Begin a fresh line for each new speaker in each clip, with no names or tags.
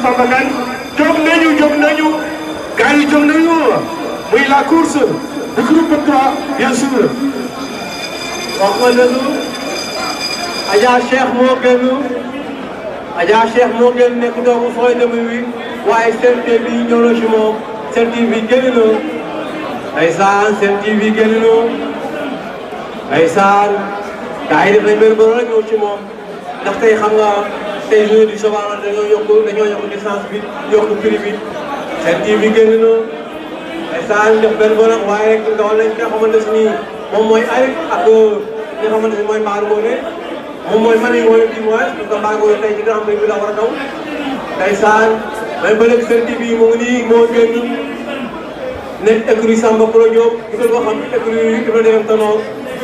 Samba Ngane jóg nañu jóg nañu gars yi jóg nañu muy la course du groupe 3 bien sûr.
wax nga dëgg Adja Cheikh moo génn Adja Cheikh moo génn nekk doomu sooy demi wi waaye Sen TV ñëw na ci moom Sen TV génn na ndeysaan Sen TV génn na ndeysaan gars yi def nañ benn bëri rek ñëw ci moom ndax tey xam nga tey journée du savoir la dañoo yokk dañoo yokk licence bi yokk prix bi Sen TV génn na ndeysaan def benn bëri waaye ndawal nañ nga xamante ne nii moom mooy Arif ak li nga xamante ne mooy Mbaaru Ngoné moom mooy Mami Ngoné du moins parce que Mbaaru Ngoné tey ci Grand Prix bi la war a daw ndeysaan même ba léegi Sen TV mu ngi nii moo génn nekk écurie Samba Pro Diop ñu ko xam écurie Ibra Dem Tanor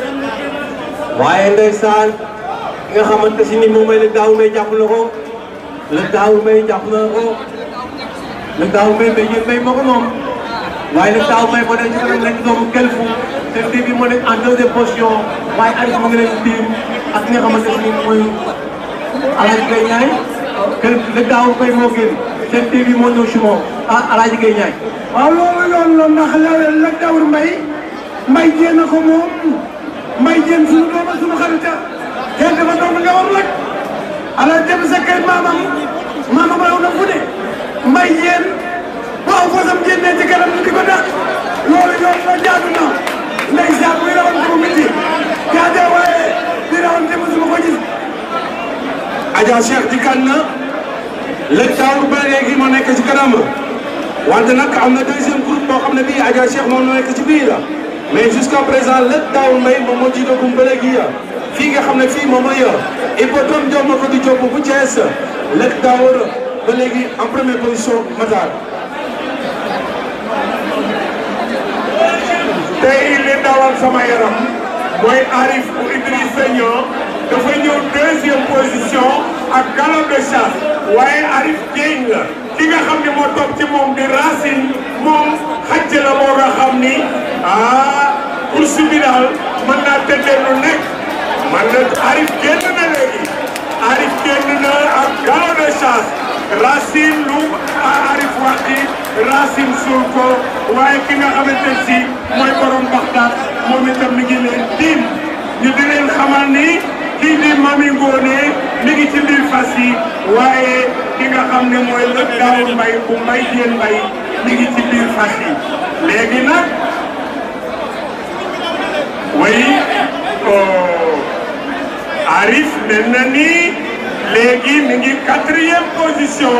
waaye ndeysaan ki nga xamante si ni moom mooy lëg daaw may jàpp na ko lëg daaw may jàpp na ko lëg daaw may may yéen may ma ko moom waaye nag daaw may moo nekk ci kanam nekk doomu kelfu Sen TV moo nekk en deuxième position waaye Arif mu ngi leen tiim ak ki nga xamante ne nii mooy Alaaji Gaye Ñaay kel le daaw may moo génn Sen TV moo ñëw si moom ah Alaaji Gaye Ñaay
waaw loolu yoon la ndax la la dawur mbay mbay jéem a ko moom mbay jéem suñu doom ak suñu xarita kenn dafa doon nga war rek ala dem sa kër maamam maamam raw na fu ne mbay jéem waaw fasam génnee ci kanam ñu di ko dàq loolu yoon la jaadu na ndeysaan muy rawante bu métti jaajëf waaye di rawante mosuma ko gis
Adja Cheikh dikkaat na lëg daawur ba léegi moo nekk ci kanam wante nag am na deuxième groupe boo xam ne bii Adja Cheikh moom moo nekk ci biir mais jusqu'à présent lëg daawur mbay moom moo jiitagum ba léegi fii nga xam ne fii moom mooy hippodrome Diop ma ko di Diop bu Thiès lëg daawur ba léegi en première position Matar.
tey li dawal sama yaram mooy Arif bu Idrissa Niang dafa ñëw deuxième position ak galop de chasse waaye Arif Dieng la ki nga xam ne moo topp ci moom di Racine moom xàcc la moo nga xam ni ah course bi daal mën naa tëddee lu nekk man na Arif génn na léegi Arif génn na ak galop de chasse Racine lu Arif wax ci Racine suul ko waaye ki nga xamante si mooy borom Baxdaad moom itam mi ngi leen tiim ñu di leen xamal ni kii di Mami Ngoné mi ngi ci biir fas yi waaye ki nga xam ne mooy lëg daaw mbay bu mbay jéen mbay mi ngi ci biir fas yi léegi nag way Arif mel na ni léegi mi ngi quatrième position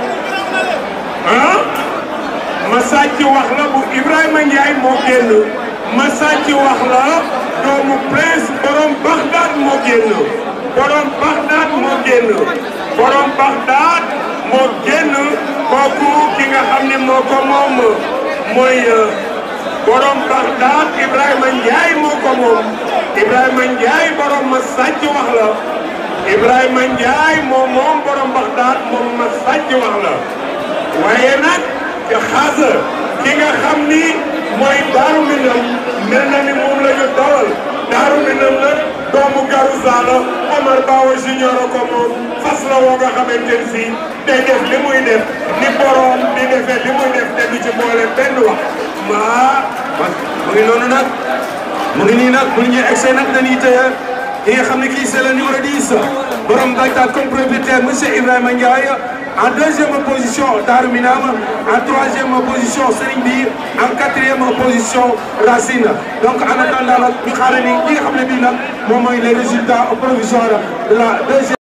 ah ma sàcc wax la bu Ibrahima Ndiaye moo génn ma sàcc wax la doomu prince borom Bagdad moo génn borom Bagdad moo génn borom Bagdad moo génn kooku ki nga xam ne moo ko moom mooy borom Bagdad Ibrahima Ndiaye moo ko moom Ibrahima Ndiaye borom ma sàcc wax la Ibrahima Ndiaye moom moom borom Bagdad moom ma sàcc wax la waaye nag te xaasa ki nga xam ni mooy Daaru Minam mel na ni moom la ñu dawal Daaru Minam nag doomu Garouza la Omar Bawa Junior ko moom fas la woo nga xamante ne si day def li muy def ni borom di defee li muy def te du ci boole benn wax maa
mu ngi noonu nag mu ngi nii nag bu ñu egsee nag dañuy tëye ki nga xam ne kii c'est le numéro 10 borom Bagdad comme propriétaire monsieur Ibrahima Ndiaye en deuxième position Darou Minam en troisième position Serigne Bi en quatrième position Racine donc en attendant nag ñu xaaree ni li nga xam ne bii nag moom mooy les résultats provisoires de la deuxième.